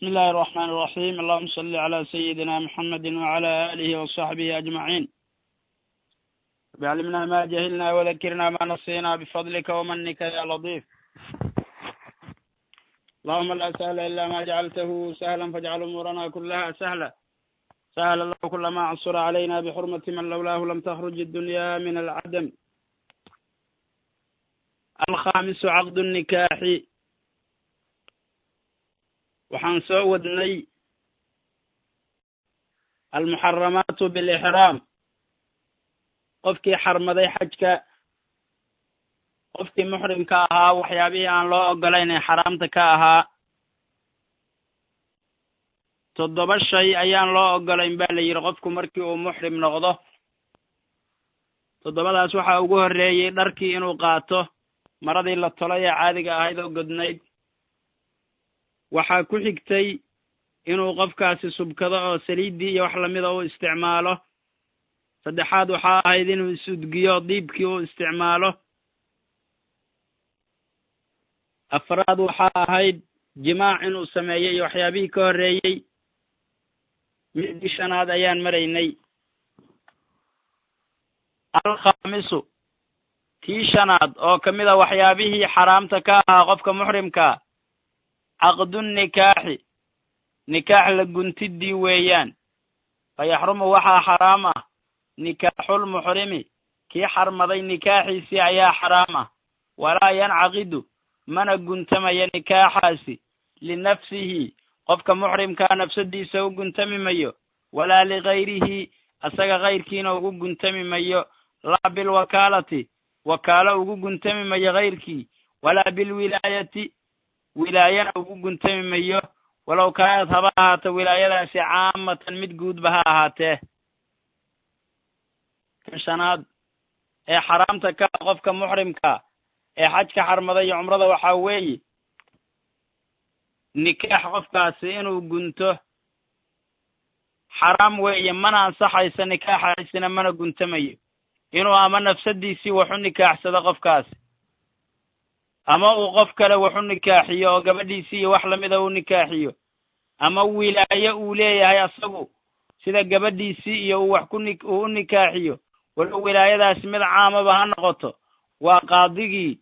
بسم الله الرحمن الرحيم اللهم صل على سيدنا محمد وعلى آله وصحبه أجمعين بعلمنا ما جهلنا وذكرنا ما نسينا بفضلك ومنك يا لطيف اللهم لا سهل إلا ما جعلته سهلا فاجعل أمورنا كلها سهلا سهل الله كل ما عصر علينا بحرمة من لولاه لم تخرج الدنيا من العدم الخامس عقد النكاح waxaan soo wadnay almuxaramaatu bilixraam qofkii xarmaday xajka qofkii muxrimka ahaa waxyaabihii aan loo ogolayn ee xaraamta ka ahaa toddoba shay ayaan loo ogolayn ba la yidhi qofku markii uu muxrim noqdo toddobadaas waxaa ugu horreeyey dharkii inuu qaato maradii la tolay ee caadiga ahayd oo godnayd waxaa ku xigtay inuu qofkaasi subkado oo saliiddii iyo wax lamida u isticmaalo saddexaad waxaa ahayd inuu isudgiyo diibkii u isticmaalo afraad waxaa ahayd jimaac inuu sameeyo iyo waxyaabihii ka horreeyey midii shanaad ayaan maraynay alkhaamisu tii shanaad oo ka mid a waxyaabihii xaraamta ka ahaa qofka muxrimkaa caqdunikaaxi nikaax la guntidii weeyaan fa yaxrumu waxaa xaraam ah nikaaxulmuxrimi kii xarmaday nikaaxiisii ayaa xaraam ah walaa yancaqidu mana guntamaya nikaaxaasi linafsihi qofka muxrimkaa nafsadiisa u guntami mayo walaa ligayrihi asaga kayrkiina ugu guntami mayo laa bilwakaalati wakaalo ugu guntami mayo kayrkii walaa bilwilaayati wilaayana ugu guntami mayo walow kaanad haba ahaato wilaayadaasi caamatan mid guudba ha ahaatee kan shanaad ee xaraamta ka qofka muxrimka ee xajka xarmada iyo cumrada waxaa weeye nikaax qofkaasi inuu gunto xaraam weeye mana ansaxayso nikaaxaasina mana guntamayo inuu ama nafsadiisii wax u nikaaxsado qofkaasi ama uu qof kale wax u nikaaxiyo oo gabadhiisii iyo wax lamida u nikaaxiyo ama wilaayo uu leeyahay asagu sida gabadhiisii iyo uu wax ku ni uu u nikaaxiyo walow wilaayadaasi mid caamaba ha noqoto waa qaadigii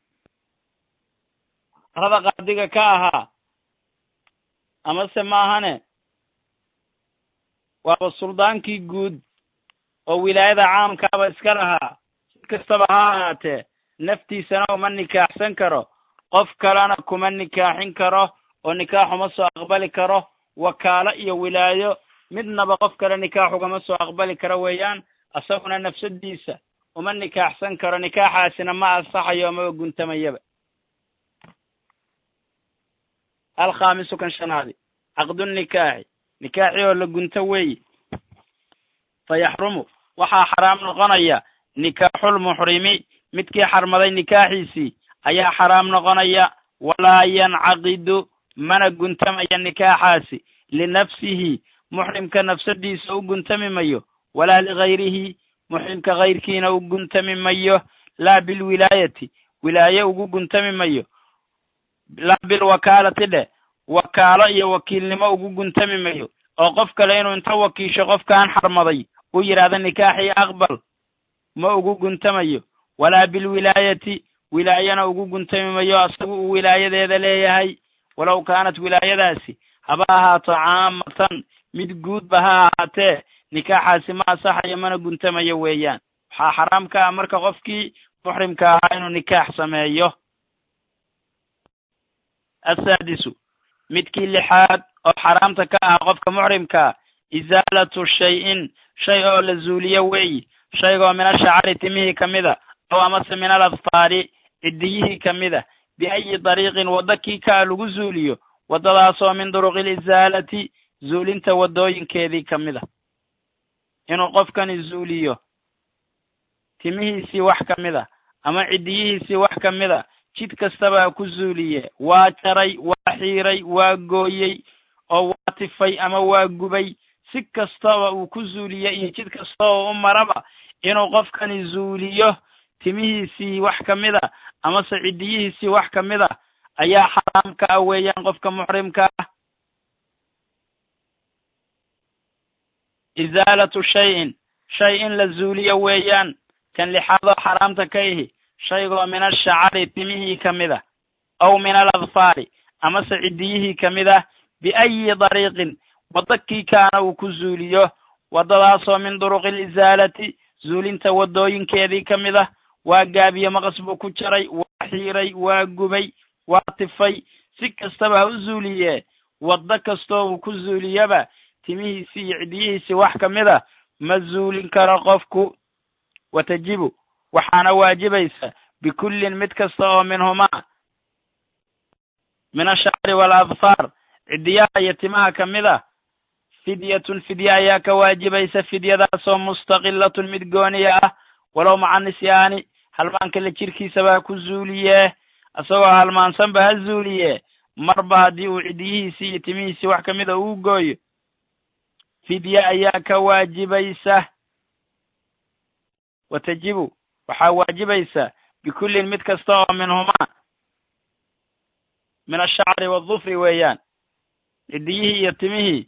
rada qaadiga ka ahaa amase maahane waaba suldaankii guud oo wilaayada caamkaaba iska lahaa si kastaba ha ahaatee naftiisana uma nikaaxsan karo qof kalena kuma nikaaxin karo oo nikaax uma soo aqbali karo wakaalo iyo wilaayo midnaba qof kale nikaax ugama soo aqbali karo weeyaan asaguna nafsadiisa uma nikaaxsan karo nikaaxaasina ma ansaxayo amaba guntamayaba alkhaamisu kan shanaadi caqdunikaaxi nikaaxi oo la gunto weeye fa yaxrumu waxaa xaraam noqonaya nikaaxulmuxrimi midkii xarmaday nikaaxiisii ayaa xaraam noqonaya walaa yancaqidu mana guntamaya nikaaxaasi linafsihi muxrimka nafsadiisa u guntami mayo walaa ligayrihi muxrimka kayrkiina u guntami mayo laa bilwilaayati wilaaye ugu guntami mayo laa bilwakaalati dheh wakaalo iyo wakiilnimo ugu guntami mayo oo qof kale inuu inta wakiisho qofkaan xarmaday u yidhaahda nikaaxii aqbal ma ugu guntamayo walaa bilwilaayati wilaayana ugu guntami mayo asagu uu wilaayadeeda leeyahay walow kaanat wilaayadaasi haba ahaato caamatan mid guudba ha ahaatee nikaaxaasi ma asaxayo mana guntamayo weeyaan waxaa xaraam ka ah marka qofkii muxrimka ahaa inuu nikaax sameeyo asaadisu midkii lixaad oo xaraamta ka ah qofka muxrimkaa isaalatu shay-in shay oo la zuuliyo weeyi shaygoo min ashacari timihii ka mida ow amase min aladfaari ciddiyihii ka mida biayi dariiqin waddo kii kaa lagu zuuliyo waddadaasoo min duruqi lisaalati zuulinta waddooyinkeedii ka mida inuu qofkani zuuliyo timihiisii wax ka mida ama ciddiyihiisii wax ka mida jid kastaba ku zuuliye waa jaray waa xiiray waa gooyey oo waa tifay ama waa gubay si kastaba uu ku zuuliyo iyo jid kasta oo u maraba inuu qofkani zuuliyo timihiisii wax ka mida amase ciddiyihiisii wax ka mida ayaa xaraam ka ah weeyaan qofka muxrimka ah isaalatu shayin shay in la zuuliyo weeyaan kan lixaadoo xaraamta ka ihi shaygoo min ashacari timihii ka mid ah aw min aladfaari amase ciddiyihii ka mid ah biayi dariiqin waddo kii kaana uu ku zuuliyo waddadaasoo min duruqi lisaalati zuulinta waddooyinkeedii ka mid ah waa gaabiye maqas buu ku jaray waa xiiray waa gubay waa tifay si kastaba ha u zuuliye waddo kastoo uu ku zuuliyaba timihiisii iyo ciddiyihiisii wax ka mid a ma zuulin karo qofku watajibu waxaana waajibaysa bikullin mid kasta oo minhumaa min ashacri waaladfaar ciddiyaha iyo timaha ka mid a fidyatun fidye ayaa ka waajibaysa fidyadaasoo mustaqilatun mid gooniya ah walow maca nisyaani halmaanka la jirkiisaba ha ku zuuliye isagoo halmaansanba ha zuuliye marba haddii uu ciddiyihiisii iyo timihiisii wax ka mid a uu gooyo fidye ayaa ka waajibaysa watajibu waxaa waajibaysa bikullin mid kasta oo minhumaa min ashacri waadufri weeyaan ciddiyihii iyo timihii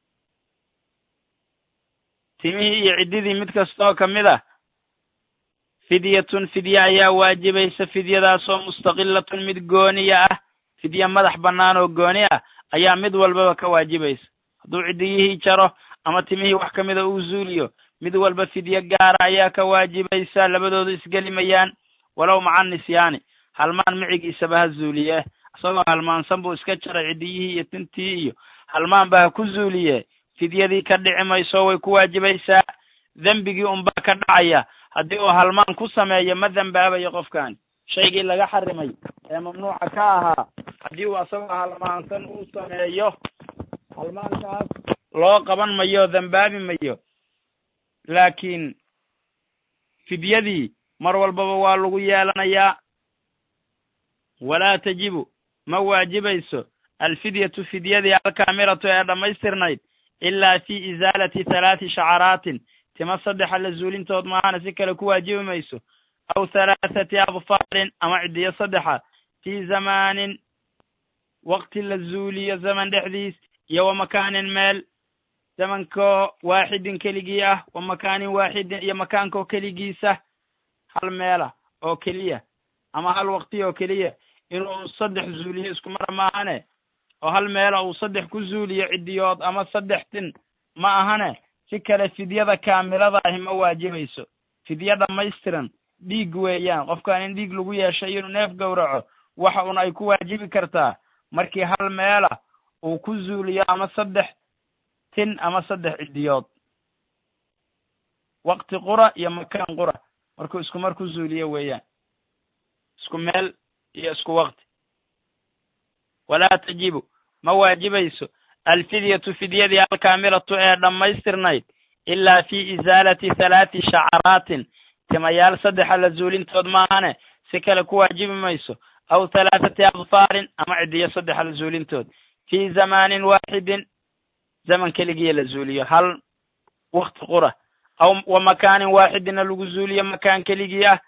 timihii iyo ciddidii mid kastaoo ka mid ah fidyatun fidye ayaa waajibaysa fidyadaasoo mustaqilatun mid gooniya ah fidye madax bannaan oo gooni ah ayaa mid walbaba ka waajibaysa hadduu ciddiyihii jaro ama timihii wax ka mida uu zuuliyo mid walba fidye gaara ayaa ka waajibaysa labadoodu isgelimayaan walow maca nisyaani halmaan micigiisaba ha zuuliye isagoo halmaansan buu iska jaray ciddiyihii iyo tintii iyo halmaanba ha ku zuuliye fidyadii ka dhici mayso way ku waajibaysaa dembigii unbaa ka dhacaya haddii uu halmaan ku sameeyo ma dembaabayo qofkani shaygii laga xarimay ee mamnuuca ka ahaa haddii uu asagoo halmaansan uu sameeyo halmaankaas loo qaban mayo dembaabi mayo laakiin fidyadii mar walbaba waa lagu yeelanayaa walaa tajibu ma waajibayso alfidyatu fidyadii alkaamiratu ee dhammaystirnayd ilaa fi isaalati halaati shacaraatin tima saddexa la zuulintood maahana si kale ku waajibi mayso aw halaathati adfaarin ama ciddiyo saddexa fii zamaanin waqti la zuuliyo zaman dhexdiis iyo wa makaanin meel zamankoo waaxidin keligii ah wa makaanin waaxidin iyo makaankoo keligiisa hal meela oo keliya ama hal waqti oo keliya inuu saddex zuuliyo isku mara ma ahane oo hal meela uu saddex ku zuuliyo ciddiyood ama saddex tin ma ahane si kale fidyada kaamilada ahi ma waajibayso fidye dhammaystiran dhiig weeyaan qofkan in dhiig lagu yeeshay inuu neef gowraco waxa un ay ku waajibi kartaa markii hal meela uu ku zuuliyo ama saddex tin ama saddex ciddiyood waqti qura iyo makaan qura markuu isku mar ku zuuliyo weeyaan isku meel iyo isku waqti walaa tajibu ma waajibayso alfidyatu fidyadii alkaamilatu ee dhammaystirnayd ilaa fi isaalati halaati shacaraatin timayaal saddexa la zuulintood maahane si kale ku waajibi mayso aw halaathati adfaarin ama ciddiyo saddexa la zuulintood fii zamaanin waaxidin zaman keligiya la zuuliyo hal wakti qura aw wa makaanin waaxidina lagu zuuliyo makaan keligii ah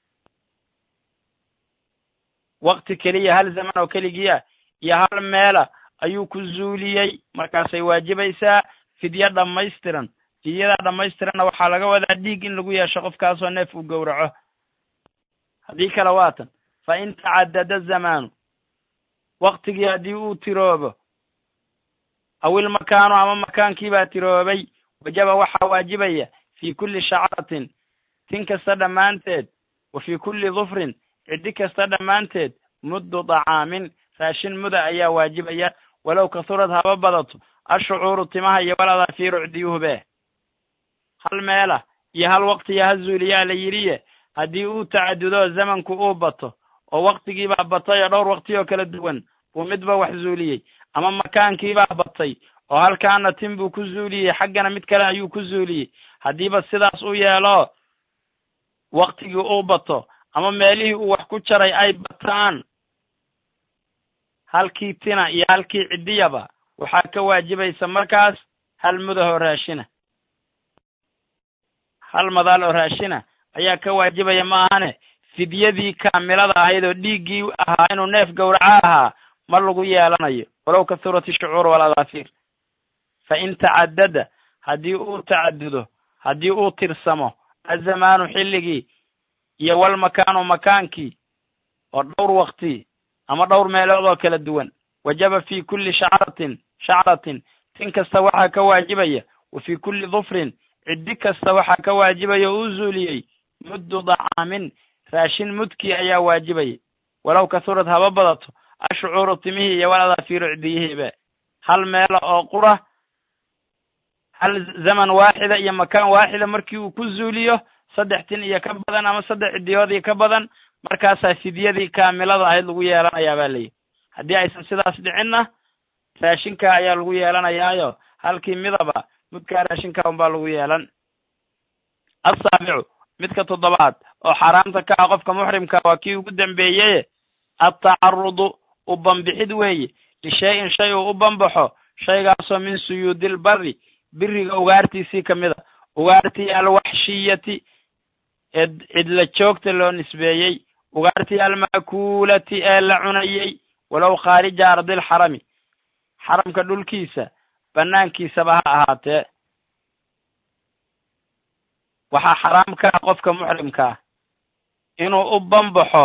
wakti keliya hal zaman oo keligii ah iyo hal meela ayuu ku zuuliyey markaasay waajibaysaa fidye dhammaystiran fidyadaa dhammaystiranna waxaa laga wadaa dhiig in lagu yeesho qofkaasoo neef uu gowraco haddii kale waatan fa in tacadada zamaanu waktigii haddii uu tiroobo aw ilmakaanu ama makaankiibaa tiroobay wajaba waxaa waajibaya fii kulli shacratin tin kasta dhammaanteed wa fii kulli dufrin ciddi kasta dhammaanteed muddu dacaamin raashin muda ayaa waajibaya walow kasurad haba badato ashucuuru timaha iyo waladaafiiru ciddiyuhube hal meela iyo hal waktiya ha zuuliyaa la yidhiye haddii uu tacadudo zamanku uu bato oo waktigiibaa batay oo dhowr wakti oo kala duwan buu midba wax zuuliyey ama makaankiibaa batay oo halkaana tin buu ku zuuliyey xaggana mid kale ayuu ku zuuliyey haddiiba sidaas u yeelo waktigii uu bato ama meelihii uu wax ku jaray ay bataan halkii tina iyo halkii ciddiyaba waxaa ka waajibaysa markaas hal mudahoo raashina hal madaal oo raashina ayaa ka waajibaya ma ahane fidyadii kaamilada ahayd oo dhiiggii ahaa inuu neef gowraco ahaa ma lagu yeelanayo walow kasurati shucuur waladaafiir fa in tacadada haddii uu tacadudo haddii uu tirsamo azamaanu xilligii iyo walmakaanu makaankii oo dhowr wakti ama dhowr meelood oo kala duwan wajaba fi kulli shacratin shacratin tin kasta waxaa ka waajibaya wa fi kulli dufrin ciddi kasta waxaa ka waajibaya o uu zuuliyey muddu dacaamin raashin mudkii ayaa waajibaya walow kasurad haba badato ashucuuru timihii iyo waladaafiiru cidiyihiiba hal meela oo qura hal zaman waaxida iyo makaan waaxida markii uu ku zuuliyo saddex tin iyo ka badan ama saddex cidiyood iyo ka badan markaasaa fidyadii kaamilada ahayd lagu yeelanayaa baa layihi haddii aysan sidaas dhicinna raashinka ayaa lagu yeelanayaayo halkii midaba mudkaa raashinka unbaa lagu yeelan assaabicu midka toddobaad oo xaaraamta ka ah qofka muxrimka waa kii ugu dambeeyeye attacarudu u bambixid weeye lishay-in shay uu u bambaxo shaygaasoo min suyuudil bari biriga ugaartiisii ka mid a ugaartii alwaxshiyati ee cidla joogta loo nisbeeyey ugaartii alma'kuulati ee la cunayey walow khaarija ardil xarami xaramka dhulkiisa banaankiisaba ha ahaatee waxaa xaraam ka ah qofka muxrimka ah inuu u bambaxo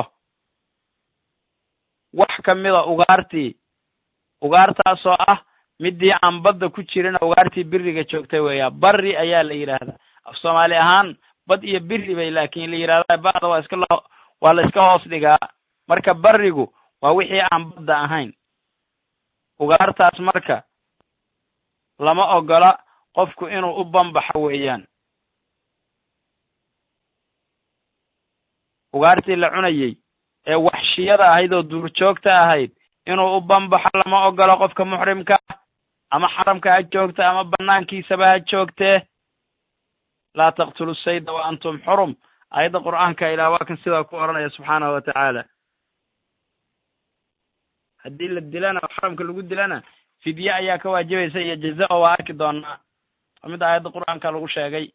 wax ka mida ugaartii ugaartaasoo ah midii aan badda ku jirin ugaartii biriga joogtay weeyaa bari ayaa la yidhaahdaa af soomaali ahaan bad iyo biri bay laakiin la yidhahdaa ba'da waa iska loo waa la iska hoos dhigaa marka barigu waa wixii aan badda ahayn ugaartaas marka lama ogola qofku inuu u bambaxo weeyaan ugaartii la cunayey ee waxshiyada ahayd oo duurjoogta ahayd inuu u bambaxo lama ogolo qofka muxrimka ah ama xaramka ha joogta ama banaankiisaba ha joogtee laa taqtulu sayda wa antum xurum aayadda qur'aanka ilaah waa kan sidaa ku odhanaya subxaanahu wa tacaala haddii la dilana oo xaramka lagu dilana fidye ayaa ka waajibaysa iyo jaza oo waa arki doonaa waa mid aayadda qur'aanka lagu sheegay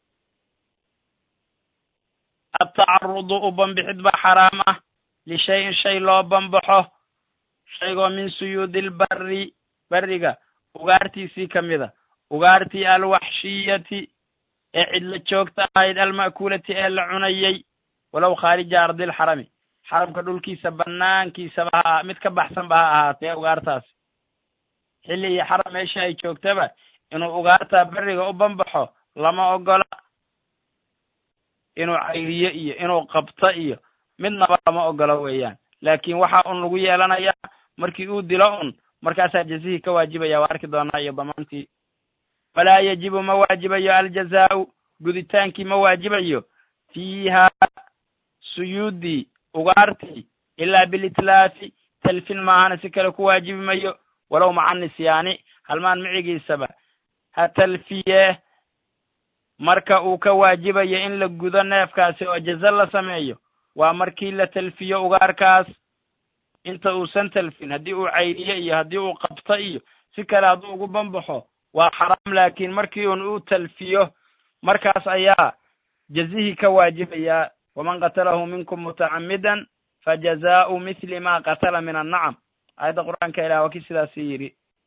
attacarudu u bambixid baa xaraam ah lishayin shay loo bambaxo shaygoo min suyuudil bari beriga ugaartiisii ka mida ugaartii alwaxshiyati ee cidla joogta ahayd alma'kuulati ee la cunayey walow khaarija ardil xarami xaramka dhulkiisa banaankiisaba ha mid ka baxsanba ha ahaatee ugaartaas xilli iyo xaram meesha ay joogtaba inuu ugaartaa beriga u bambaxo lama ogola inuu cayriyo iyo inuu qabto iyo midnaba lama ogolo weeyaan laakiin waxa un lagu yeelanayaa markii uu dilo un markaasaa jazihii ka waajibaya waa arki doonaa iyo damaantii falaa yajibu ma waajibayo aljazaa'u guditaankii ma waajibayo fiiha suyuudii ugaartii ilaa bilitlaafi talfin maahana si kale ku waajibi mayo walow maca nisyaani halmaan micigiisaba ha talfiye marka uu ka waajibayo in la gudo neefkaasi oo jaza la sameeyo waa markii la talfiyo ugaarkaas inta uusan talfin haddii uu cayriyo iyo haddii uu qabto iyo si kale hadduu ugu bambaxo waa xaraam laakiin markii un uu talfiyo markaas ayaa jazihii ka waajibayaa waman qatalahu minkum mutacamidan fajazaa'u mithli ma qatala min annacam aayadda qur'aanka ilah waa kii sidaasi yidhi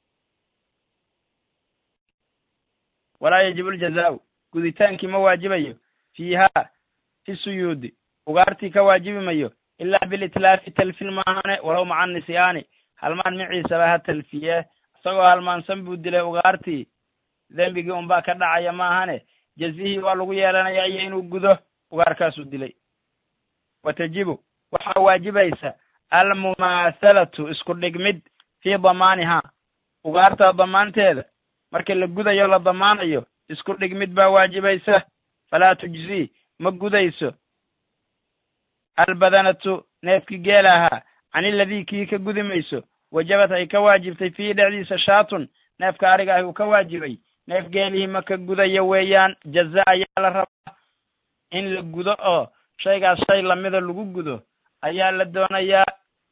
walaa yajibu ljazaa'u guditaankii ma waajibayo fiiha fi suyuudi ugaartii ka waajibi mayo ilaa bilitlaafi talfin maahane walow maca nisyaani halmaan miciisaba ha talfiye isagoo halmaansan buu dilay ugaartii dembigii unbaa ka dhacaya maahane jazihii waa lagu yeelanayaa iyo inuu gudo ugaarkaasuu dilay wa tajibu waxaa waajibaysa almumaahalatu isku dhigmid fii damaanihaa ugaarta damaanteeda marka la gudayo la damaanayo isku dhigmid baa waajibaysa falaa tujzii ma gudayso albadanatu neefkii geel ahaa can iladii kii ka gudi mayso wajabad ay ka waajibtay fiihi dhexdiisa shaatun neefka ariga ah uu ka waajibay neef geelihii ma ka gudayo weeyaan jaza ayaa la rabaa in la gudo oo shaygaas shay lamida lagu gudo ayaa la doonayaa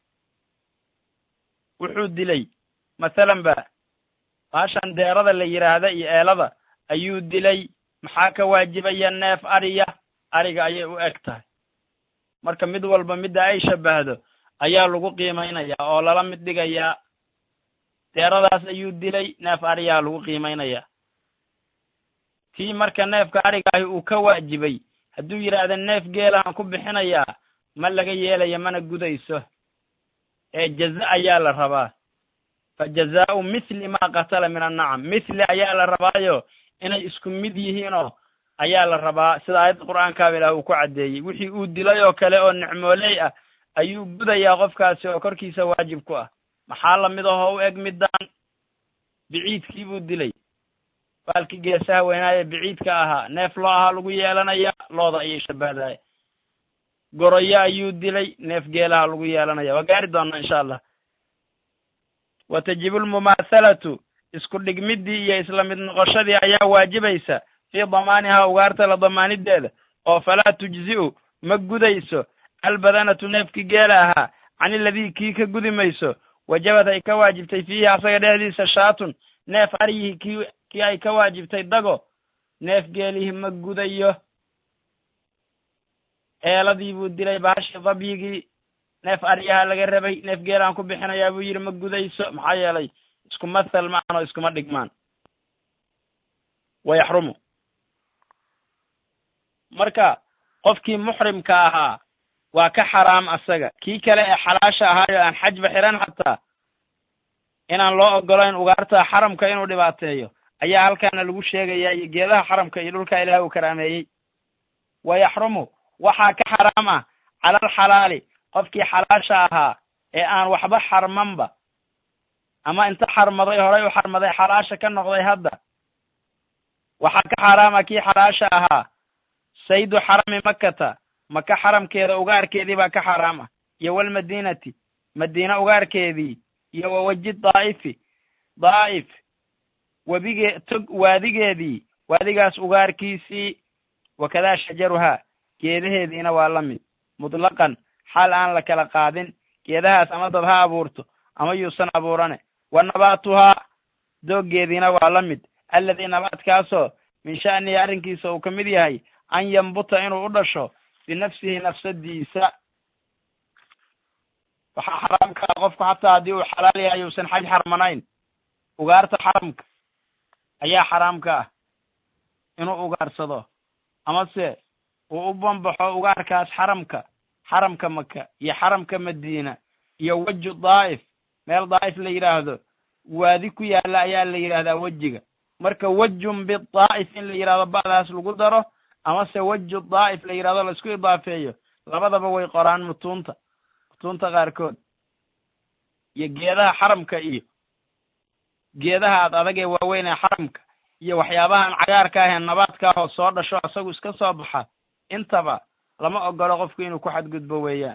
wuxuu dilay mathalan ba baashan deerada la yidhaahda iyo eelada ayuu dilay maxaa ka waajibaya neef ariya ariga ayay u eg tahay marka mid walba midda ay shabahdo ayaa lagu qiimaynayaa oo lala mid dhigayaa deeradaas ayuu dilay neef ariyaa lagu qiimaynayaa tii marka neefka arigaahi uu ka waajibay hadduu yidhaahda neef geelaan ku bixinayaa ma laga yeelayo mana gudayso ee jaza ayaa la rabaa fa jazaa'u mithli maa qatala min annacam mithli ayaa la rabaayo inay isku mid yihiinoo ayaa la rabaa sida aayadda qur'aankaaba ilaah uu ku caddeeyey wixii uu dilay oo kale oo nicmooley ah ayuu gudayaa qofkaasi oo korkiisa waajib ku ah maxaa lamid ahoo u eg middaan biciidkii buu dilay baalkii geesaha weynaaye biciidka ahaa neef loo ahaa lagu yeelanaya looda ayay shabahdaya goroyo ayuu dilay neef geelaha lagu yeelanaya waa gaari doonaa insha allah wa tajibu lmumaathalatu isku dhigmiddii iyo isla mid noqoshadii ayaa waajibaysa fii damaanihaa ugaarta la damaanideeda oo falaa tujzi'u ma gudayso albadanatu neefkii geela ahaa can iladii kii ka gudi mayso wajabad ay ka waajibtay fiihi asaga dhexdiisa shaatun neef aryihii kii kii ay ka waajibtay dago neef geelihii ma gudayo eeladii buu dilay baashii dabyigii neef aryaha laga rabay neef geelaan ku bixinayaa buu yidhi ma gudayso maxaa yeelay isku mathal ma ahan oo iskuma dhigmaan wa yaxrumu marka qofkii muxrimka ahaa waa ka xaraam asaga kii kale ee xalaasha ahaayo aan xajba xiran xataa inaan loo ogolayn ugaarta xaramka inuu dhibaateeyo ayaa halkaana lagu sheegayaa iyo geedaha xaramka iyo dhulka ilaah uu karaameeyey wa yaxrumu waxaa ka xaraam ah cala alxalaali qofkii xalaasha ahaa ee aan waxba xarmanba ama inta xarmaday horay u xarmaday xalaasha ka noqday hadda waxaa ka xaraama kii xalaasha ahaa saydu xarami makata maka xaramkeeda ugaarkeedii baa ka xaraam ah iyo walmadiinati madiina ugaarkeedii iyo wawaji daa'ifi daa'if webige tog waadigeedii waadigaas ugaarkiisii wakadaa shajaruhaa geedaheediina waa la mid mutlaqan xaal aan la kala qaadin geedahaas ama dad ha abuurto ama yuusan abuurane wa nabaatuhaa dooggeediina waa la mid alladii nabaadkaasoo min sha'nihi arrinkiisa uu ka mid yahay an yambuta inuu u dhasho binafsihi nafsadiisa waxaa xaraamka ah qofku xataa haddii uu xalaal yahay uusan xaj xarmanayn ugaarta xaramka ayaa xaraamka ah inuu ugaarsado amase uu u bambaxo ugaarkaas xaramka xaramka maka iyo xaramka madiina iyo weju daa'if meel daa'if la yidhaahdo waadi ku yaalla ayaa la yidhahdaa wejiga marka wejun bidaa'if in la yidhahdo ba'daas lagu daro amase weju daa'if la yidhahdo laisku idaafeeyo labadaba way qoraan mutuunta mutuunta qaarkood iyo geedaha xaramka iyo geedaha ad adag ee waaweyn ee xaramka iyo waxyaabahan cagaarka ah ee nabaadka ah oo soo dhasho asagu iska soo baxa intaba lama ogolo qofku inuu ku xadgudbo weeyaan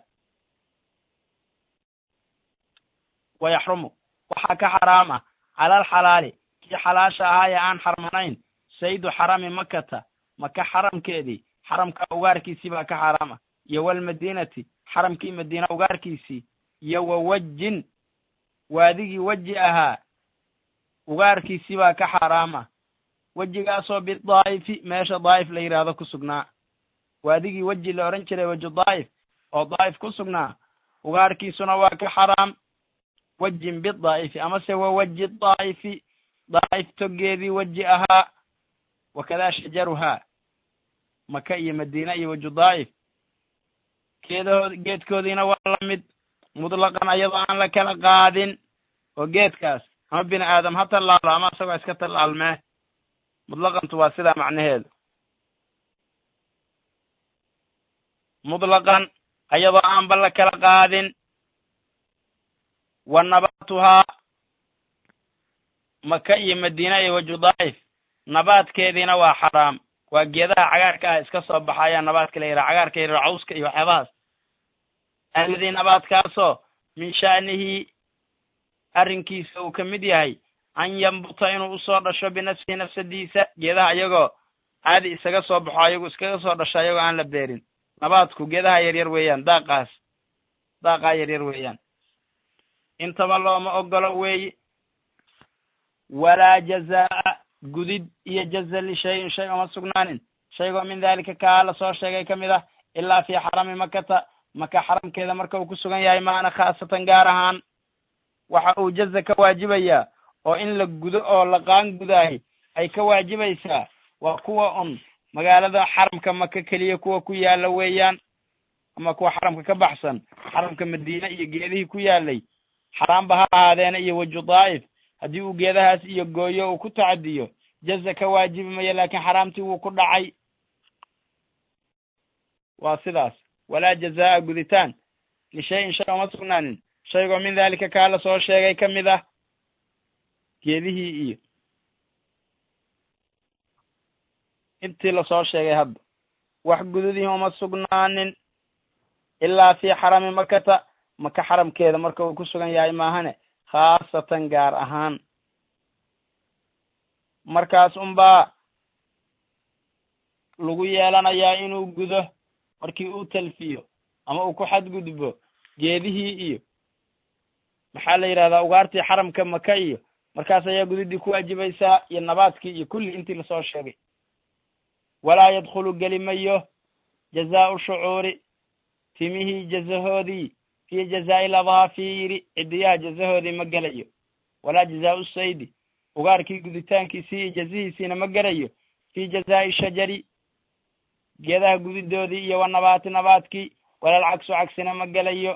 wa yaxrumu waxaa ka xaraam ah cala alxalaali kii xalaasha ahaa ee aan xarmanayn saydu xarami makata maka xaramkeedii xaramka ugaarkiisii baa ka xaraam ah iyo walmadiinati xaramkii madiina ugaarkiisii iyo wa wejin waadigii weji ahaa ugaarkiisii baa ka xaraam ah wejigaasoo bidaa'ifi meesha daa'if la yidhaahdo ku sugnaa waadigii weji la odhan jiray weju daa'if oo daa'if ku sugnaa ugaarkiisuna waa ka xaraam wejin bidaa'ifi amase wa weji daa'ifi daa'if toggeedii weji ahaa wakadaa shajaruhaa maka iyo madiina iyo weju daa'if geedahood geedkoodiina waa la mid mutlaqan ayadoo aan la kala qaadin oo geedkaas ama bini aadam ha tallaalo ama isagoo iska tallaalmee mutlaqantu waa sidaa macnaheedu mutlaqan ayadoo aanba la kala qaadin wa nabaatuhaa maka iyo madiina iyo weju daa'if nabaadkeediina waa xaraam waa geedaha cagaarka ah iska soo baxa ayaa nabaadka la yidhaha cagaarka yidhaha cawska iyo waxyaabahaas alladii nabaadkaasoo min sha'nihi arrinkiisa uu ka mid yahay an yambuta inuu usoo dhasho binafsihi nafsadiisa geedaha iyagoo caadi isaga soo baxo ayagu iskaga soo dhasho ayagoo aan la beerin nabaadku geedaha yaryar weeyaan daaqaas daaqaa yaryar weeyaan intaba looma ogolo weeye walaa jazaa'a gudid iyo jaza lishayin shay uma sugnaanin shaygoo min daalika kaa la soo sheegay ka mid ah ilaa fii xarami makata maka xaramkeeda marka uu ku sugan yahay maana khaasatan gaar ahaan waxa uu jaza ka waajibayaa oo in la gudo oo la qaan gudaahi ay ka waajibaysaa waa kuwa un magaalada xaramka maka keliya kuwa ku yaala weeyaan ama kuwa xaramka ka baxsan xaramka madiine iyo geedihii ku yaalay xaraamba ha ahaadeena iyo weju daa'if haddii uu geedahaas iyo gooyo uu ku tacadiyo jaza ka waajibi mayo laakiin xaraamtii wuu ku dhacay waa sidaas walaa jazaa'a guditaan lishayin shay uma sugnaanin shaygoo min daalika kaa la soo sheegay ka mid ah geedihii iyo intii lasoo sheegay hadda wax gududihii uma sugnaanin ilaa fii xarami makata maka xaramkeeda marka uu ku sugan yahay maahane khaasatan gaar ahaan markaas unbaa lagu yeelanayaa inuu gudo markii uu talfiyo ama uu ku xadgudbo geedihii iyo maxaa la yidhahdaa ugaartii xaramka maka iyo markaas ayaa gudidii ku waajibaysaa iyo nabaadkii iyo kulli intii lasoo sheegay walaa yadkhulu geli mayo jazaau shucuuri timihii jazahoodii fii jazaa'i ladaafiiri cidiyaha jazahoodii ma gelayo walaa jazaau saydi ugaarkii guditaankiisii iyo jazihiisiina ma gelayo fii jazaa'i shajari geedaha gudidoodii iyo wa nabaati nabaadkii walal cagsu cagsina ma gelayo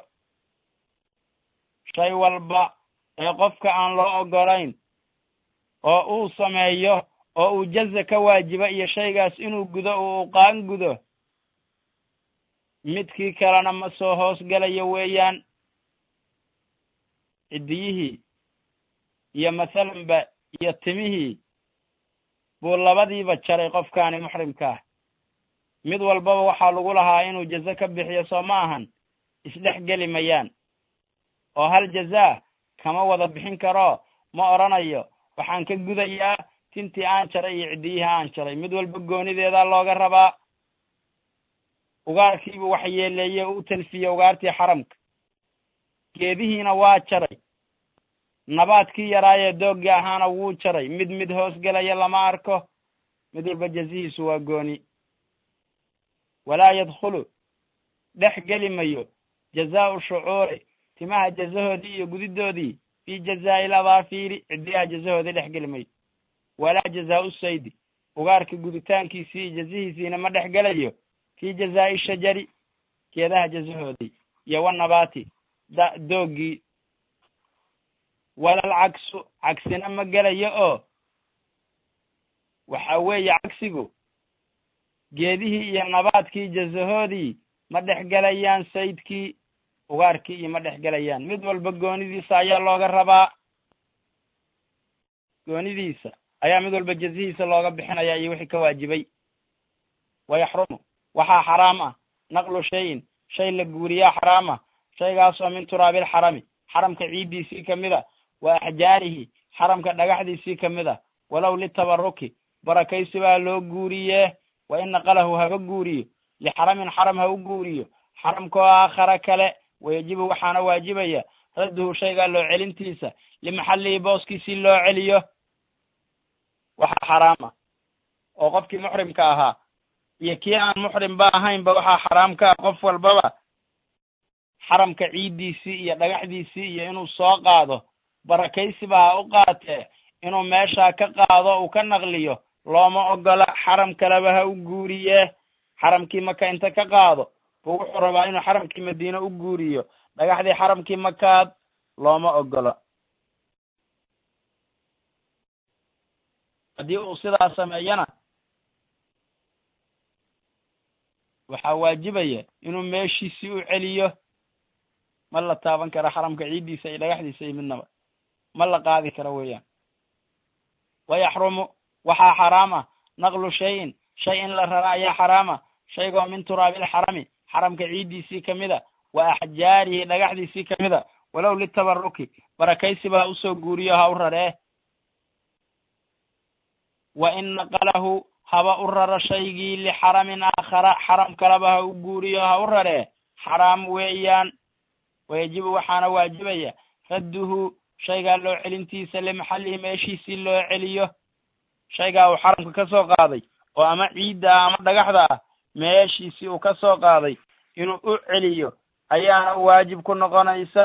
shay walba ee qofka aan loo ogolayn oo uu sameeyo oo uu jaza ka waajiba iyo shaygaas inuu gudo uu qaan gudo midkii kalena ma soo hoos gelayo weeyaan ciddiyihii iyo mathalanba iyo timihii buu labadiiba jaray qofkaani muxrimka ah mid walbaba waxaa lagu lahaa inuu jazo ka bixiyo soo ma ahan isdhex geli mayaan oo hal jazaa kama wada bixin karo ma odhanayo waxaan ka gudayaa tintii aan jaray iyo ciddiyihii aan jaray mid walba goonideedaa looga rabaa ugaarkiibu wax yeeleeye u talfiye ugaartii xaramka geedihiina waa jaray nabaadkii yaraayee dooggii ahaana wuu jaray mid mid hoos gelaya lama arko mid walba jazihiisu waa gooni walaa yadkhulu dhex geli mayo jazaau shucuuri timaha jazahoodii iyo gudidoodii fii jazaa'i ladaafiiri cidiyaha jazahoodii dhex geli mayo walaa jazaau saydi ugaarka guditaankiisii iyo jazihiisiina ma dhex gelayo fii jazaa'i shajari geedaha jazahoodii iyo wa nabaati da dooggii walal cagsu cagsina ma gelayo oo waxa weeye cagsigu geedihii iyo nabaadkii jazahoodii ma dhex gelayaan saydkii ugaarkii iyo ma dhex gelayaan mid walba goonidiisa ayaa looga rabaa goonidiisa ayaa mid walba jazihiisa looga bixinaya iyo wixii ka waajibay wayaxrumu waxaa xaraam ah naqlu shayin shay la guuriyaa xaraam ah shaygaasoo min turaabil xarami xaramka ciiddiisii ka mid a wa axjaarihi xaramka dhagaxdiisii ka mid a walow litabaruki barakaysi baa loo guuriyee wa in naqalahu haba guuriyo lixaramin xaram ha u guuriyo xaramkoo aakhara kale wayajibu waxaana waajibaya radduhu shaygaa loo celintiisa limaxallihi booskiisii loo celiyo waxaa xaraam ah oo qofkii muxrimka ahaa iyo kii aan muxrimba ahaynba waxaa xaraam ka ah qof walbaba xaramka ciiddiisii iyo dhagaxdiisii iyo inuu soo qaado barakaysiba ha u qaatee inuu meeshaa ka qaado uu ka naqliyo looma ogola xaram kaleba ha u guuriyee xaramkii maka inta ka qaado buu wuxuu rabaa inuu xaramkii madiine u guuriyo dhagaxdii xaramkii makaad looma ogolo haddii uu sidaa sameeyana waxaa waajibaya inuu meeshiisii u celiyo ma la taaban karo xaramka ciiddiisa iyo dhagaxdiisa iyo midnaba ma la qaadi karo weeyaan wayaxrumu waxaa xaraam ah naqlu shayin shay in la rara ayaa xaraama shaygoo min turaabil xarami xaramka ciiddiisii kamid a wa axjaarihi dhagaxdiisii kamid a walow litabaruki barakaysiba ha usoo guuriyo ha u raree wa in naqalahu haba u raro shaygii lixaramin aakhara xaram kaleba ha u guuriyo ha u raree xaraam weeyaan wayajibu waxaana waajibaya radduhu shaygaa loo celintiisa limaxallihi meeshiisii loo celiyo shaygaa uu xaramka ka soo qaaday oo ama ciidda ah ama dhagaxda ah meeshiisii uu ka soo qaaday inuu u celiyo ayaana waajib ku noqonaysa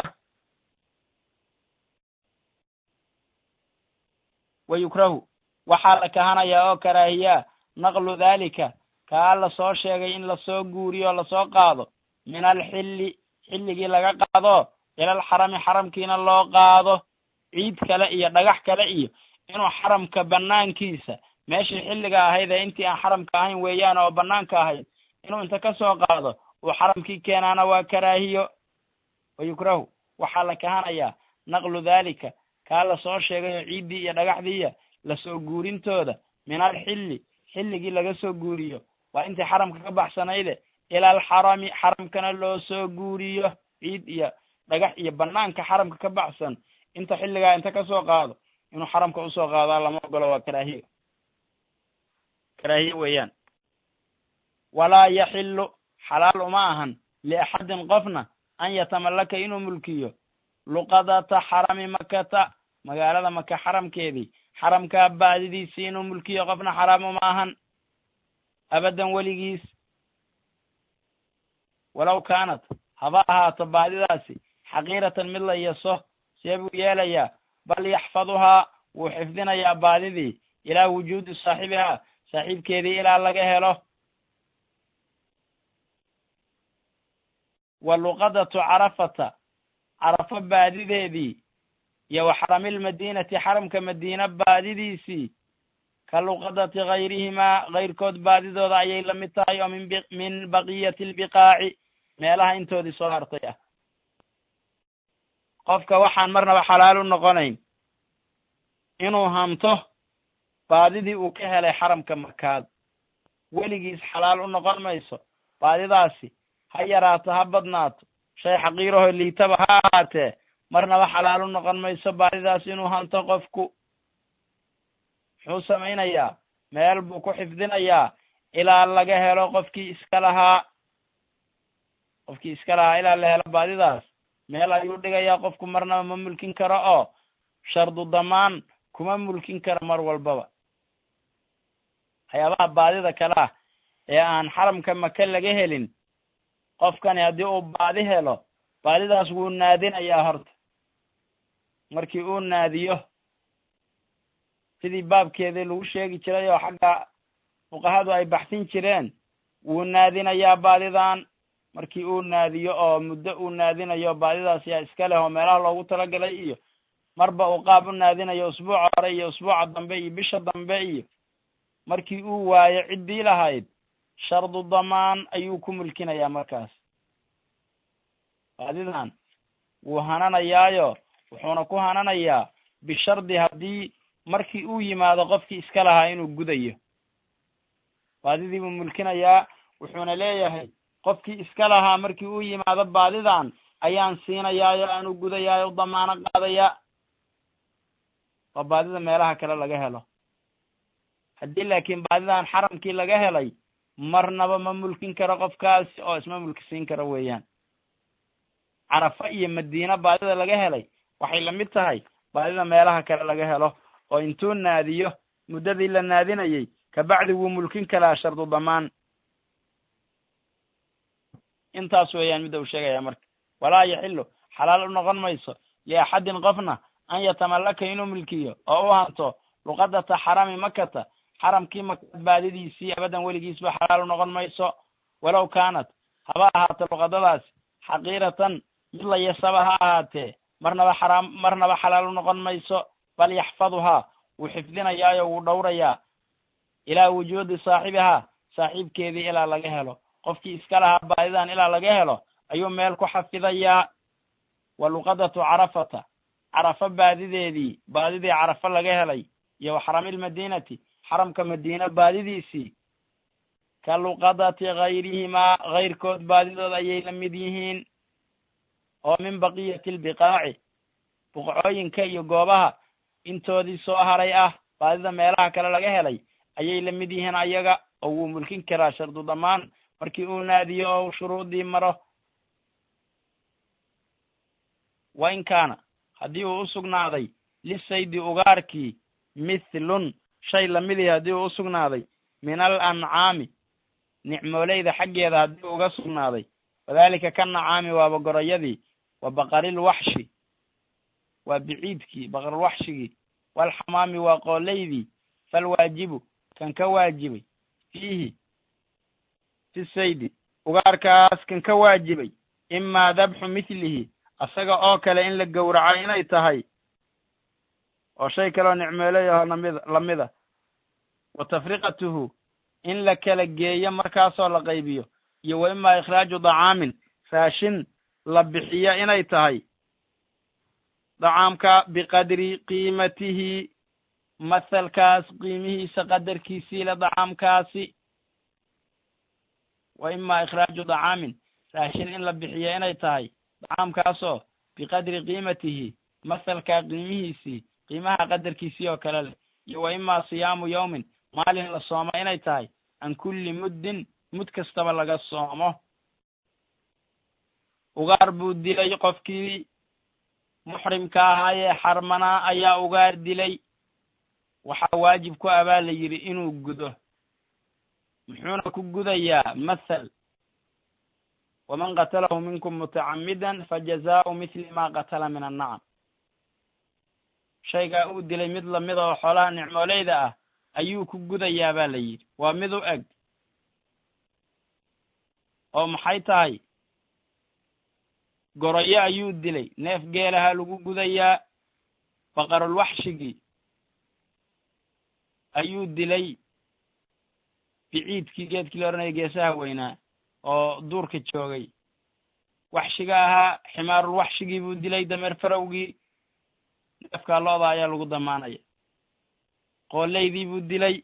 wa yukrahu waxaa la kahanayaa oo karaahiyaa naqlu daalika kaa lasoo sheegay in lasoo guuriyo lasoo qaado min alxilli xilligii laga qaado ilal xarami xaramkiina loo qaado ciid kale iyo dhagax kale iyo inuu xaramka banaankiisa meeshii xilliga ahayd ee intii aan xaramka ahayn weeyaan oo banaanka ahayd inuu inta ka soo qaado uu xaramkii keenaana waa karaahiyo wayukrahu waxaa la kahanayaa naqlu daalika kaa lasoo sheegayo ciiddii iyo dhagaxdiiya lasoo guurintooda min alxilli xilligii laga soo guuriyo waa intii xaramka ka baxsanayde ila alxarami xaramkana loo soo guuriyo ciid iyo dhagax iyo banaanka xaramka ka baxsan inta xilligaa inta kasoo qaado inuu xaramka usoo qaadaa lama ogolo waa karaahiyo karaahiye weeyaan walaa yaxilu xalaal uma ahan liaxadin qofna an yatamallaka inuu mulkiyo luqadata xarami makata magaalada maka xaramkeedii xaramkaa baadidiisii inuu mulkiyo qofna xaraam uma ahan abadan weligiis walow kaanat haba ahaato baadidaasi xaqiiratan mid la yaso see buu yeelayaa bal yaxfaduhaa wuu xifdinayaa baadidii ilaa wujuudi saaxibihaa saaxiibkeedii ilaa laga helo wa luqadatu carafata carafo baadideedii iyo wa xaramilmadiinati xaramka madiina baadidiisii ka luqadati gayrihimaa kayrkood baadidooda ayay la mid tahay oo min min baqiyati albiqaaci meelaha intoodii soo hartay ah qofka waxaan marnaba xalaal u noqonayn inuu hanto baadidii uu ka helay xaramka makaad weligiis xalaal u noqon mayso baadidaasi ha yaraato ha badnaato shay xaqiiraho liitaba ha ahaatee marnaba xalaal u noqon mayso baadidaas inuu hanto qofku muxuu samaynayaa meel buu ku xifdinayaa ilaa laga helo qofkii iska lahaa qofkii iska lahaa ilaa la helo baadidaas meel ayuu dhigayaa qofku marnaba ma mulkin karo oo shardu damaan kuma mulkin karo mar walbaba waxyaabaha baadida kale ah ee aan xaramka maka laga helin qofkani haddii uu baadi helo baadidaas wuu naadinayaa horta markii uu naadiyo sidii baabkeedii lagu sheegi jiray oo xagga fuqahadu ay baxsin jireen wuu naadinayaa baadidan markii uu naadiyo oo muddo uu naadinayo baadidaas yaa iska leh oo meelaha loogu talagalay iyo marba uu qaab u naadinayo usbuuca hore iyo usbuuca dambe iyo bisha dambe iyo markii uu waayo ciddii lahayd shardu damaan ayuu ku mulkinayaa markaas baadidan wuu hananayaayo wuxuuna ku hananayaa bishardi haddii markii uu yimaado qofkii iska lahaa inuu gudayo baadidii buu mulkinayaa wuxuuna leeyahay qofkii iska lahaa markii uu yimaado baadidan ayaan siinayaayo aanu gudayaayo damaano qaadaya oo baadida meelaha kale laga helo haddii laakiin baadidan xaramkii laga helay marnaba ma mulkin karo qofkaasi oo isma mulkisiin karo weeyaan carafa iyo madiina baadida laga helay waxay lamid tahay baadida meelaha kale laga helo oo intuu naadiyo muddadii la naadinayay kabacdi wuu mulkin karaa shardu damaan intaas weeyaan midda uu sheegaya marka walaa yaxilu xalaal u noqon mayso liaxadin qofna an yatamallaka inuu milkiyo oo u hanto luqadata xarami makata xaramkii maka baadidiisii abadan weligiisba xalaal u noqon mayso walow kaanat haba ahaato luqadadaasi xaqiiratan mid la yasaba ha ahaatee marnaba xaraam marnaba xalaal u noqon mayso bal yaxfaduhaa wuu xifdinayaayo wuu dhowrayaa ilaa wujuudi saaxibihaa saaxiibkeedii ilaa laga helo qofkii iska lahaa baadidan ilaa laga helo ayuu meel ku xafidayaa wa luqadatu carafata carafa baadideedii baadidii carafa laga helay iyo wa xaramilmadiinati xaramka madiina baadidiisii ka luqadati gayrihimaa kayrkood baadidood ayay la mid yihiin oo min baqiyati albiqaaci buqcooyinka iyo goobaha intoodii soo haray ah baadida meelaha kale laga helay ayay la mid yihiin ayaga oo wuu mulkin karaa shardu damaan markii uu naadiyo oo shuruudii maro wa in kaana haddii uu u sugnaaday lisaydi ugaarkii mithlun shay lamidii haddii uu u sugnaaday min al ancaami nicmooleyda xaggeeda haddii uga sugnaaday wadalika ka nacaami waaba gorayadii wa baqarilwaxshi waa biciidkii baqarilwaxshigii walxamaami waa qooleydii falwaajibu kan ka waajibay fiihi fi saydi ugaarkaas kan ka waajibay imaa dabxu mithlihi asaga oo kale in la gowraco inay tahay oo shay kaleoo nicmeelayaho namid lamida wa tafriqatuhu in la kala geeyo markaasoo la qaybiyo iyo wa imaa ikhraaju dacaamin raashin la bixiyo inay tahay dacaamka biqadri qiimatihi mathalkaas qiimihiisa qadarkiisii le dacaamkaasi wa imaa ikhraaju dacaamin raashin in la bixiyo inay tahay dacaamkaasoo biqadri qiimatihi mathalkaa qiimihiisii qiimaha qadarkiisii oo kale leh iyo wa imaa siyaamu yawmin maalin la soomo inay tahay can kulli muddin mud kastaba laga soomo ugaar buu dilay qofkii muxrimka ahaayee xarmanaa ayaa ugaar dilay waxaa waajib ku abaa la yidhi inuu gudo muxuuna ku gudayaa mathal waman qatalahu minkum mutacammidan fajazaau mithli ma qatala min annacam shaygaa uu dilay mid lamida oo xoolaha nicmooleyda ah ayuu ku gudayaa baa la yidhi waa mid u eg oo maxay tahay goroyo ayuu dilay neef geelaha lagu gudayaa baqarulwaxshigii ayuu dilay biciidkii geedkii la odhanaya geesaha weynaa oo duurka joogay waxshiga ahaa ximaarulwaxshigii buu dilay dameer farowgii neefkaa looda ayaa lagu damaanaya qooleydii buu dilay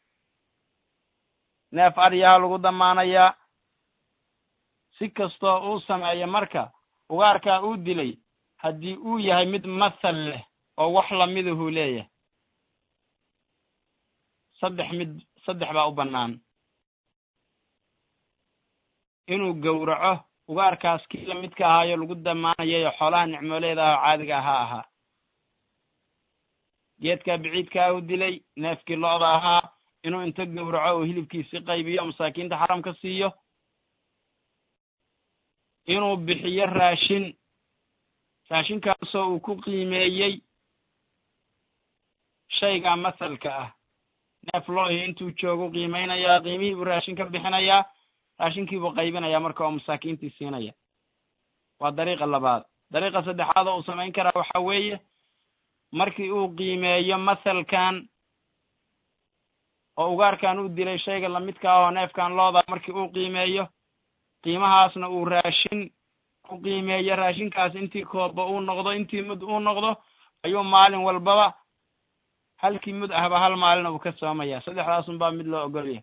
neef aryaha lagu damaanayaa si kastoo uu sameeyo marka ugaarkaa uu dilay haddii uu yahay mid mathal leh oo wax lamidahuu leeyahay saddex mid saddex baa u bannaan inuu gowraco ugaarkaas kii lamidka ahaayo lagu damaanayayo xoolaha nicmooleeda ah oo caadiga ahaa ahaa geedkaa biciidkaa u dilay neefkii lo-da ahaa inuu inta gowraco oo hilibkiisi qaybiyo masaakiinta xaramka siiyo inuu bixiyo raashin raashinkaasoo uu ku qiimeeyey shaygaa masalka ah neef loohi intuu joogu qiimeynayaa qiimihii buu raashin ka bixinayaa raashinkii buu qaybinayaa marka oo masaakiintii siinaya waa dariiqa labaad dariiqa saddexaad oo uu samayn karaa waxa weeye markii uu qiimeeyo masalkan oo ugaarkan uu dilay shayga lamidka ah oo neefkan looda markii uu qiimeeyo qiimahaasna uu raashin ku qiimeeyo raashinkaas intii kooba uu noqdo intii mud uu noqdo ayuu maalin walbaba halkii mud ahba hal maalina uu ka soomaya saddexdaasun baa mid loo ogolyahay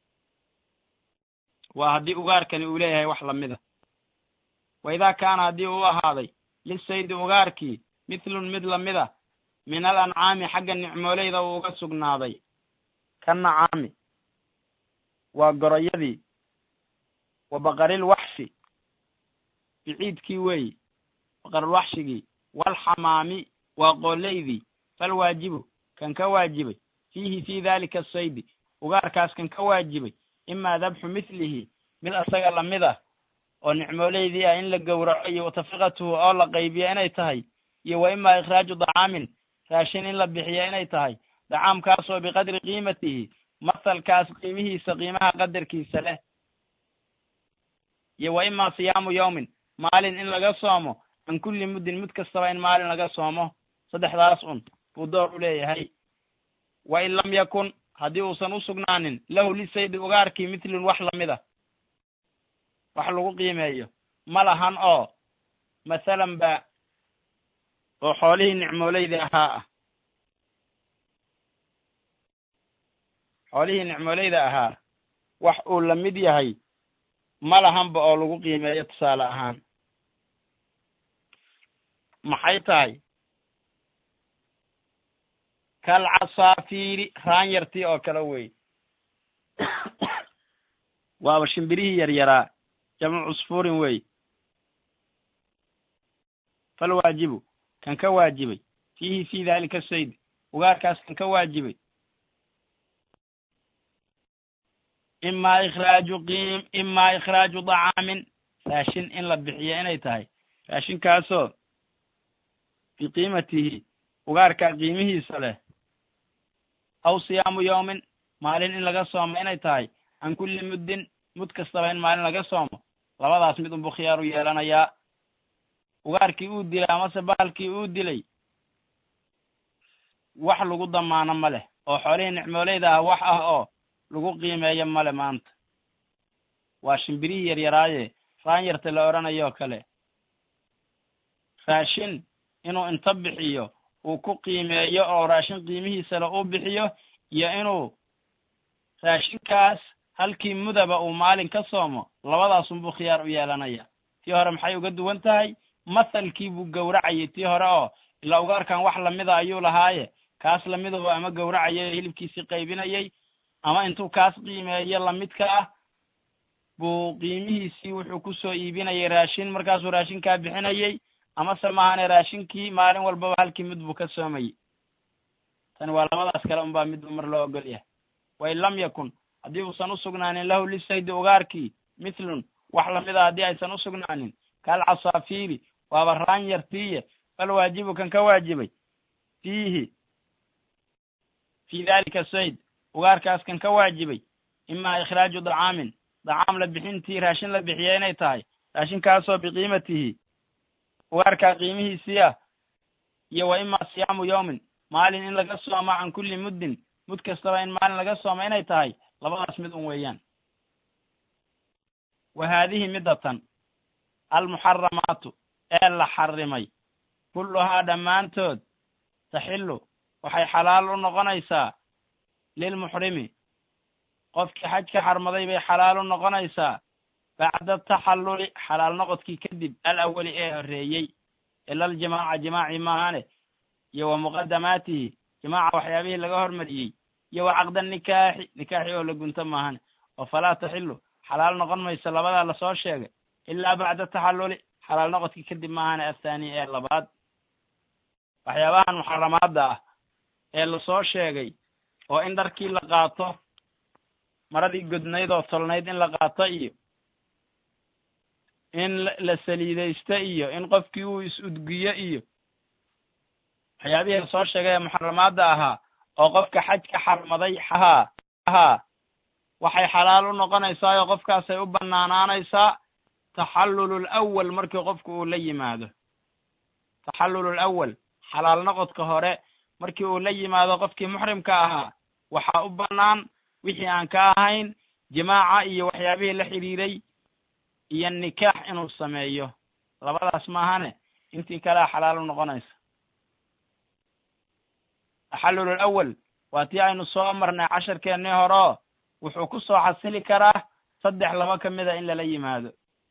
waa haddii ugaarkani uu leeyahay wax lamida wa idaa kaana haddii uu ahaaday lisaydi ugaarkii mithlun mid lamida min al ancaami xagga nicmooleyda uu uga sugnaaday ka nacaami waa goroyadii wa baqaril waxshi biciidkii weeyi baqarulwaxshigii walxamaami waa qooleydii falwaajibu kan ka waajibay fiihi fii dalika asaydi ugaarkaas kan ka waajibay imaa dabxu mithlihi mid asaga lamid ah oo nicmooleydii ah in la gowraco iyo watafriqatuhu oo la qaybiyo inay tahay iyo wa imaa ikhraaju dacaamin raashin in la bixiyo inay tahay dacaamkaasoo biqadri qiimatihi masalkaas qiimihiisa qiimaha qadarkiisa leh iyo wa imaa siyaamu yawmin maalin in laga soomo can kulli muddin mud kastaba in maalin laga soomo saddexdaas un buu door u leeyahay wa in lam yakun haddii uusan u sugnaanin lahu lisaydi ugaarkii mithlun wax lamid a wax lagu qiimeeyo ma lahan oo masalan ba oo xoolihii nicmooleyda ahaa ah xoolihii nicmooleyda ahaa wax uu la mid yahay ma lahanba oo lagu qiimeeyo tusaale ahaan maxay tahay kal casaafiiri raanyartii oo kale wey waaba shimbirihii yaryaraa jamcu cusfuurin wey falwaajibu kan ka waajibay fiihi fii dalika sayd ugaarkaas kan ka waajibay imaa ikhraaju qiim imaa ikhraaju dacaamin raashin in la bixiyo inay tahay raashinkaasoo biqiimatihi ugaarkaa qiimihiisa leh aw siyaamu yawmin maalin in laga soomo inay tahay can kulli muddin mud kastaba in maalin laga soomo labadaas mid unbuu khiyaaru yeelanayaa ugaarkii uu dilay amase bahalkii uu dilay wax lagu damaano ma leh oo xoolihii nicmooleyda ah wax ah oo lagu qiimeeyo male maanta waa shimbirihii yaryaraaye raanyarta la odhanayoo kale raashin inuu inta bixiyo uu ku qiimeeyo oo raashin qiimihiisale uu bixiyo iyo inuu raashinkaas halkii mudaba uu maalin ka soomo labadaasunbuu khiyaar u yeelanaya tii hore maxay uga duwan tahay mathalkii buu gowracayay tii hore oo ilaa ugaarkan wax lamida ayuu lahaaye kaas lamidahu ama gowracayay hilibkiisii qaybinayay ama intuu kaas qiimeeyo lamidka ah buu qiimihiisii wuxuu kusoo iibinayay raashin markaasuu raashinkaa bixinayay amase maahane raashinkii maalin walbaba halkii mid buu ka soomayey tani waa labadaas kale unbaa midba mar loo ogol yahay wain lam yakun haddii uusan usugnaanin lahu lisaydi ugaarkii mithlun wax lamida haddii aysan usugnaanin kal casaafiiri waaba raan yartiiye fal waajibu kan ka waajibay fiihi fii dalika sayd ugaarkaas kan ka waajibay imaa ikhraaju dacaamin dacaam la bixintii raashin la bixiya inay tahay raashinkaasoo biqiimatihi ugaarkaa qiimihiisii ah iyo wa imaa siyaamu yawmin maalin in laga soomo can kulli muddin mud kastaba in maalin laga soomo inay tahay labadaas mid un weeyaan wa haadihi middatan almuxaramaatu ee la xarimay kulluhaa dhammaantood taxillu waxay xalaal u noqonaysaa lilmuxrimi qofkii xaj ka xarmaday bay xalaal u noqonaysaa bacda taxalluli xalaal noqodkii kadib al awali ee horreeyey ila aljimaaca jimaacii maahane iyo wa muqadamaatihi jimaaca waxyaabihii laga hormariyey iyo wa caqda nikaaxi nikaaxi oo la gunto maahane oo falaa taxilu xalaal noqon mayso labadaa lasoo sheegay ilaa bacda taxalluli xalaal noqodkii kadib maahane athaani ee labaad waxyaabahan muxaramaadda ah ee lasoo sheegay oo in dharkii la qaato maradii godnayd oo tolnayd in la qaato iyo in la saliidaysto iyo in qofkii uu is-udgiyo iyo waxyaabihii lasoo sheegay ee muxaramaadda ahaa oo qofka xaj ka xarmaday haa haa waxay xalaal u noqonaysaa oo qofkaasay u banaanaanaysaa taxallulul awal markii qofku uu la yimaado taxallulul awal xalaal noqodka hore markii uu la yimaado qofkii muxrimka ahaa waxaa u bannaan wixii aan ka ahayn jimaaca iyo waxyaabihii la xidhiiray iyo nikaax inuu sameeyo labadaas maahane intii kalea xalaal u noqonaysa taxallulul awal waa tii aynu soo marnay casharkeennii horeo wuxuu ku soo xasili karaa saddex laba ka mida in lala yimaado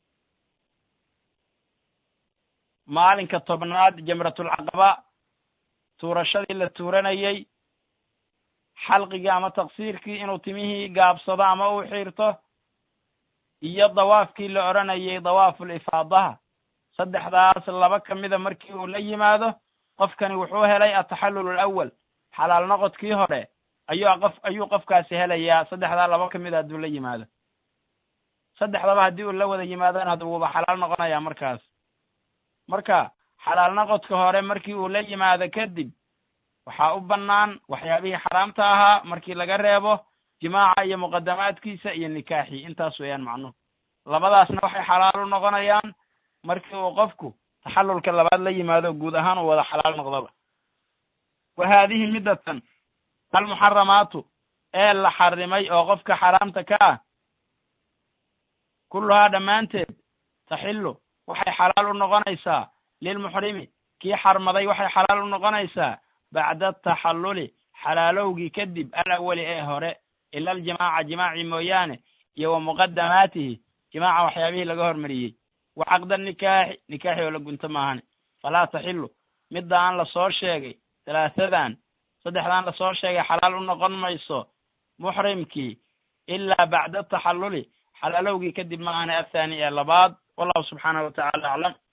maalinka tobnaad jamratulcaqaba tuurashadii la tuuranayey xalqigii ama taqsiirkii inuu timihii gaabsado ama uu xiirto iyo dawaafkii la odhanayay dawaaful ifaadaha saddexdaas laba ka mida markii uu la yimaado qofkani wuxuu helay ataxallul alawal xalaal noqodkii hore ayuu qof ayuu qofkaasi helayaa saddexdaa laba ka mida hadduu la yimaado saddexdaba haddii uu la wada yimaadona had wuuba xalaal noqonayaa markaas marka xalaal noqodka hore markii uu la yimaado kadib waxaa u bannaan waxyaabihii xaraamta ahaa markii laga reebo jimaaca iyo muqadamaadkiisa iyo nikaaxii intaas weeyaan macnuhu labadaasna waxay xalaal u noqonayaan markii uu qofku taxallulka labaad la yimaado guud ahaan uu wada xalaal noqdoba wa haadihi middatan almuxaramaatu ee la xarimay oo qofka xaraamta ka ah kulluhaa dhammaanteed taxillu waxay xalaal u noqonaysaa lilmuxrimi kii xarmaday waxay xalaal u noqonaysaa bacda taxalluli xalaalowgii kadib alawali ee hore ila aljimaaca jimaacii mooyaane iyo wa muqadamaatihi jimaaca waxyaabihii laga hormariyey wa caqda nikaaxi nikaaxi oo la gunto maahane falaa taxilu midda aan lasoo sheegay talaatadan saddexdaan lasoo sheegay xalaal u noqon mayso muxrimkii ilaa bacda taxalluli xalaalowgii kadib maahane athaani ee labaad wallahu subxaanahu watacaala aclam